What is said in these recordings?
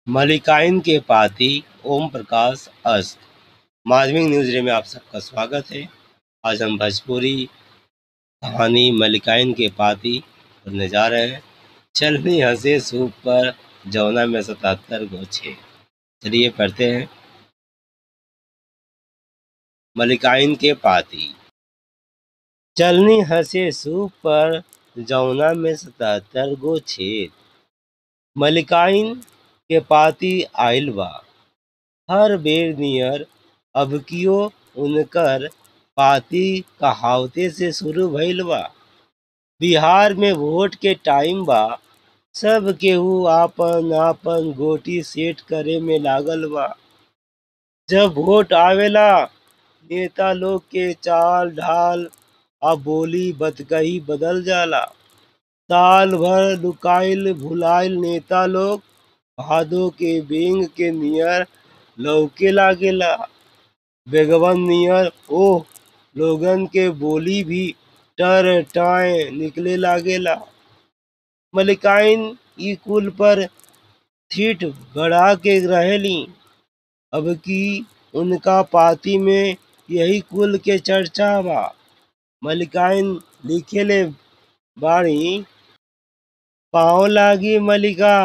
मलिकाइन के पाती ओम प्रकाश अस्त माधविक न्यूज में आप सबका स्वागत है आज हम भोजपुरी कहानी मलिकाइन के पाती पढ़ने जा रहे हैं चलनी हंसे सूप पर जौना में सतहत्तर गोछे चलिए पढ़ते हैं मलिकाइन के पाती चलनी हंसे सूप पर जौना में सतहत्तर गो छेद मलिकाइन के पाती आइल बा हर बेर नियर अबकियो उनकर पाती कहावते से शुरू भइल बा बिहार में वोट के टाइम बा सब केहू आपन आपन गोटी सेट करे में लागल बा जब वोट आवेला नेता लोग के चाल ढाल आ बोली बतकही बदल जाला साल भर लुकाइल भुलाइल नेता लोग भादो के बेंग के नियर लौके लागेला बेगवन नियर ओह लोगन के बोली भी टर टाए निकले लागेला मलिकाइन ई कुल पर ठीठ गड़ा के रहेली अब की उनका पाती में यही कुल के चर्चा बा मलिकाइन लिखेले बाड़ी पाँव लागी मलिका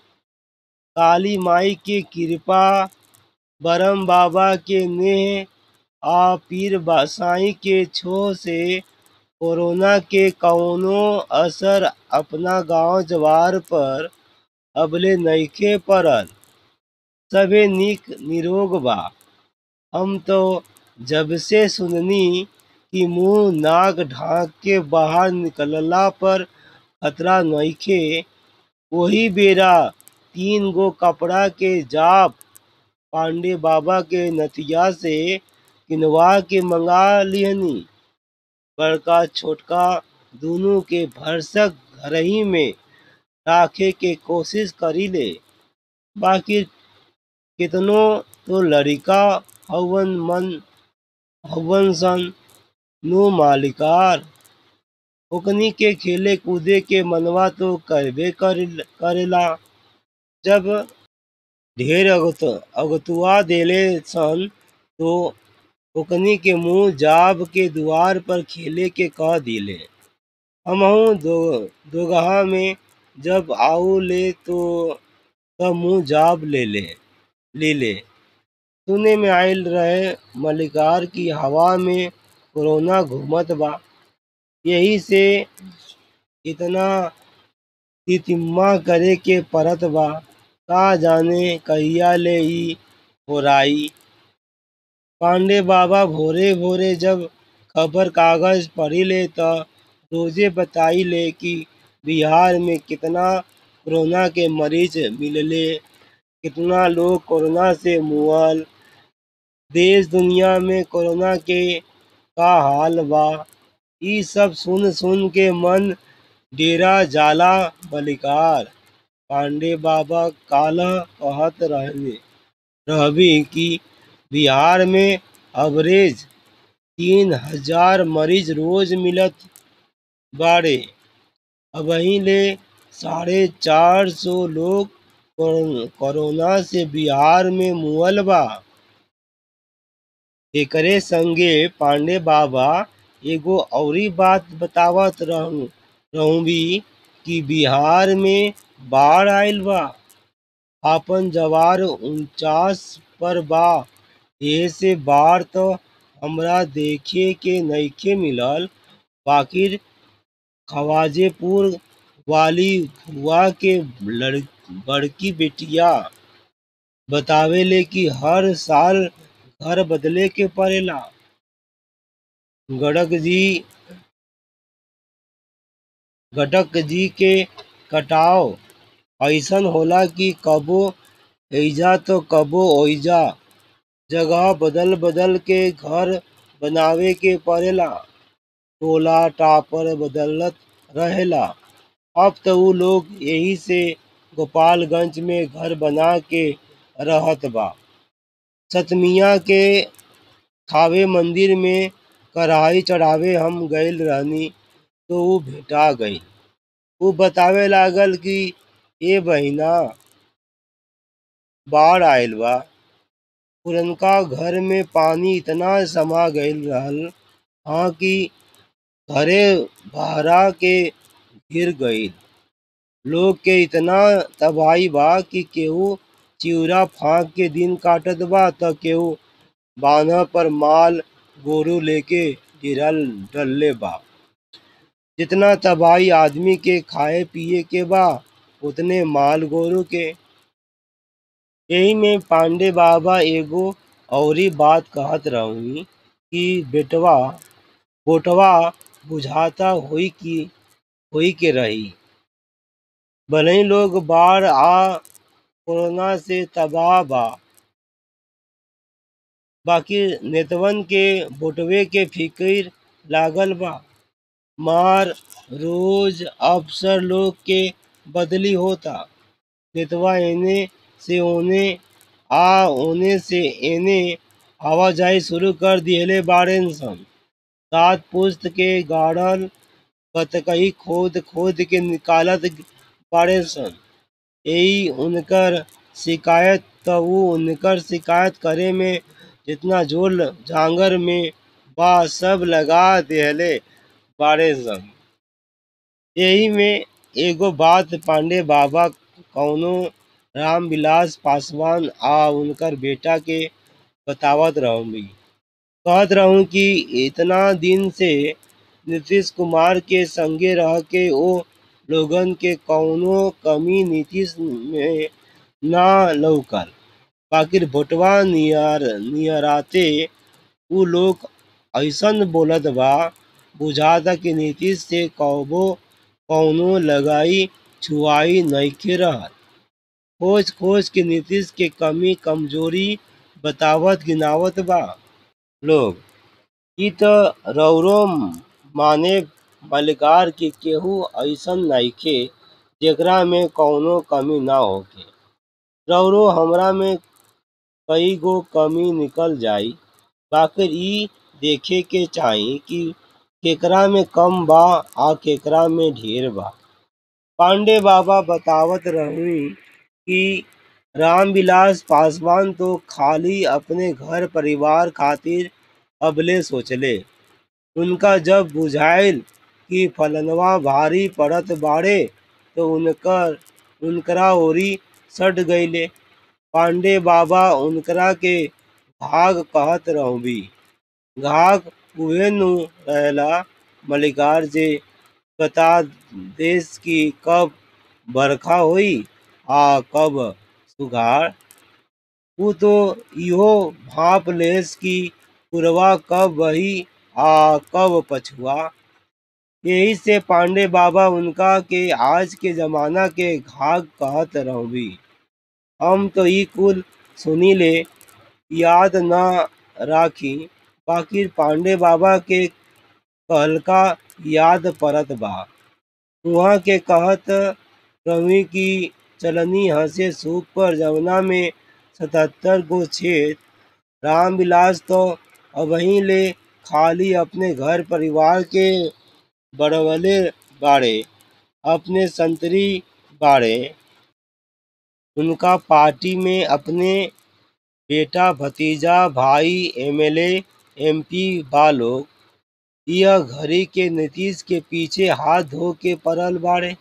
काली माई के कृपा बरम बाबा के नेह आ पीर बासाई के छो से कोरोना के कौनो असर अपना गांव जवार पर अबले नइखे पड़ल सबे निक निरोग बा हम तो जब से सुननी कि मुंह नाक ढांक के बाहर निकलला पर खतरा नइखे वही बेरा तीन गो कपड़ा के जाप पांडे बाबा के नतिया से किनवा के मंगा लिहनी बड़का छोटका दोनों के भरसक घरही में राखे के कोशिश करीले बाकी कितनो तो लड़िका हवन मन हवन सन नो मालिकार ओकनी के खेले कूदे के मनवा तो करबे करेला जब ढेर अगत अगतुआ देले सन तो ओकनी के मुंह जाब के दुआर पर खेले के कह दिले हमहू दो दोगहा में जब आऊ ले तो तब मुंह जाब ले ले ले ले सुने में आयल रहे मलिकार की हवा में कोरोना घूमत बा यही से इतना तितिम्मा करे के परत बा का जाने कहिया ले ई होराई पांडे बाबा भोरे भोरे जब खबर कागज पढ़ी ले तो रोजे बताई ले कि बिहार में कितना कोरोना के मरीज मिलले कितना लोग कोरोना से मुअल देश दुनिया में कोरोना के का हाल बा ई सब सुन सुन के मन डेरा जाला बलिकार पांडे बाबा काला कहत रहने रहबी कि बिहार में अवरेज तीन हजार मरीज रोज मिलत बाड़े अबही ले साढ़े चार सौ लोग कोरोना से बिहार में मुअल बा एकरे संगे पांडे बाबा एगो औरी बात बतावत रहूं रहूं भी कि बिहार में बाढ़ आइल बा आपन जवार उनचास पर बा एहे से बाढ़ तो हमरा देखे के नइखे मिलल बाकी खवाजेपुर वाली फुआ के लड़ बड़की बेटिया बतावेले कि हर साल घर बदले के पड़ेला गड़क जी गडक जी के कटाव ऐसन होला कि कबो एइजा तो कबो ओइजा जगह बदल बदल के घर बनावे के पड़ेला टोला टापर बदलत रहेला अब तो उ लोग यही से गोपालगंज में घर बना के रहत बा सतमिया के थावे मंदिर में कढ़ाई चढ़ावे हम गइल रहनी तो उ भेटा गई उ बतावे लागल कि ए बहिना बाढ़ आइल बा पुरनका घर में पानी इतना समा गईल रहल हा कि घरे बहरा के गिर गईल लोग के इतना तबाही बा कि केहू चिउरा फांक के दिन काटत बा त केहू बान्ह पर माल गोरू लेके गिरल डलले बा जितना तबाही आदमी के खाए पिए के बा उतने माल गोरू के यही में पांडे बाबा एगो औरी बात कहत रही कि बेटवा बोटवा बुझाता होई कि होई के रही भले लोग बाढ़ आ कोरोना से तबाह बा बाकी नेतवन के बोटवे के फिक्र लागल बा मार रोज अफसर लोग के बदली होता नेतवा एने से ओने आ ओने से एने आवाजाही शुरू कर दिहले बाड़ेन सन सात पुस्त के गाड़ल बतकही खोद खोद के निकालत बाड़े सन यही उनकर शिकायत त ऊ उनकर शिकायत करे में जितना जोर जांगर में बा सब लगा देहले बाड़े सन यही में एगो बात पांडे बाबा कौनो रामविलास पासवान आ उनकर बेटा के बतावत रहूंगी कहत रहूं कि इतना दिन से नीतीश कुमार के संगे रह के ओ लोगन के कौनो कमी नीतीश में ना लौकल बाकिर भोटवा नियर नियराते उ लोग ऐसन बोलत बा बुझाता कि नीतीश से कबो कौनो लगाई छुआई नइखे रहत खोज खोज के नीतीश के कमी कमजोरी बतावत गिनावत बा लोग ई त रौरो माने मलिकार कि केहू ऐसन नइखे जेकरा में कौनो कमी ना होखे रौरो हमरा में कई गो कमी निकल जाई बाकिर ई देखे के चाही कि केकरा में कम बा आ केकरा में ढेर बा पांडे बाबा बतावत रही कि रामविलास पासवान तो खाली अपने घर परिवार खातिर अबले सोचले उनका जब बुझाइल कि फलनवा भारी पड़त बाड़े तो उनकर उनकरा ओरी सट गईले पांडे बाबा उनकरा के घाघ कहत रहबी घाघ उहे नु रहेला मलिकार जे बता देश की कब बरखा होई आ कब सुघाड़ ऊ तो इहो भाप लेस कि पुरवा कब बही आ कब पछुआ यही से पांडे बाबा उनका के आज के जमाना के घाघ कहत रहबी हम तो ई कुल सुनीले याद ना राखी बाकिर पांडे बाबा के कहलका याद परत बा उहाँ के कहत रही कि चलनी हंसे सूप पर जवना में सतहत्तर गो छेद रामविलास तो अबही ले खाली अपने घर परिवार के बढ़वले बाड़े अपने संतरी बाड़े उनका पार्टी में अपने बेटा भतीजा भाई एमएलए एमपी बा लोग यह घड़ी के नीतीश के पीछे हाथ धो के पड़ल बाड़े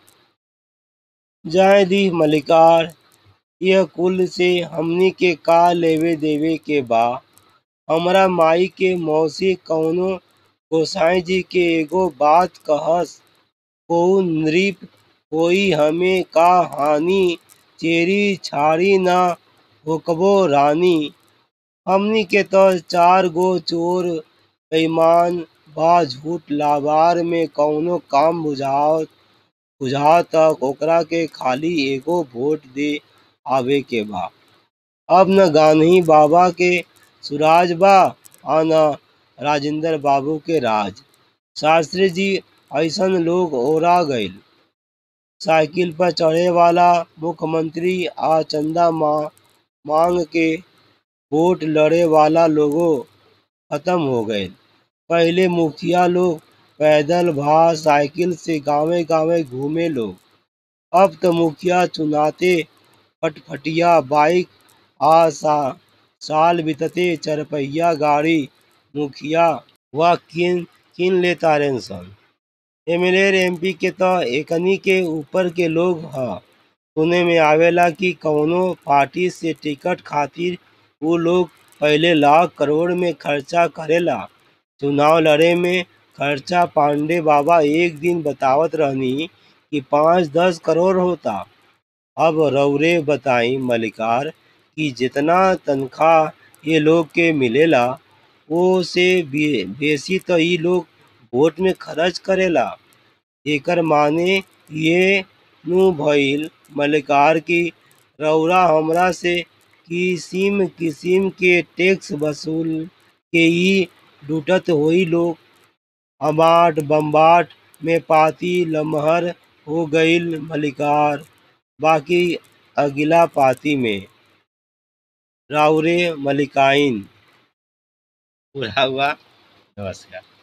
जाए दी मलिकार यह कुल से हमनी के का लेवे देवे के बा हमरा माई के मौसी कौनो गोसाई जी के एगो बात कहस कोऊ नृप कोई हमें का हानि चेरी छाड़ी ना होकबो रानी हमनी के तो चार गो चोर बेईमान बा झूठ लाबार में कौनो काम बुझावत बुझात ओकरा के खाली एगो वोट दे आवे के बा अब न गांधी बाबा के सुराज बा आ न राजेंद्र बाबू के राज शास्त्री जी ऐसन लोग ओरा गईल साइकिल पर चढ़े वाला मुख्यमंत्री आ चंदा माँ मांग के वोट लड़े वाला लोगो खत्म हो गए पहले मुखिया लोग पैदल भा साइकिल से गांवे गांवे घूमे लोग अब तो मुखिया चुनाते फटफटिया बाइक आ सा, साल बीतते चरपहिया गाड़ी मुखिया व किन किन ले तारे सन एमएलए एमपी के त एकनी के ऊपर के लोग ह सुने में आवेला कि कवनो पार्टी से टिकट खातिर उ लोग पहिले लाख करोड़ में खर्चा करेला चुनाव लड़े में खर्चा पांडे बाबा एक दिन बतावत रहनी कि पाँच दस करोड़ होता अब रउरे बताई मलिकार कि जेतना तनख्वाह ये लोग के मिलेला ओ से बे, बेसी त ई लोग वोट में खर्च करेला एकर माने ये नु भइल मलिकार की रउरा हमरा से किसिम किसिम के टैक्स वसूल के ई लूटत होई लोग अबाट बम्बाट में पाती लमहर हो गईल मलिकार बाकी अगिला पाती में राउरे मलिकाइन पूरा हुआ नमस्कार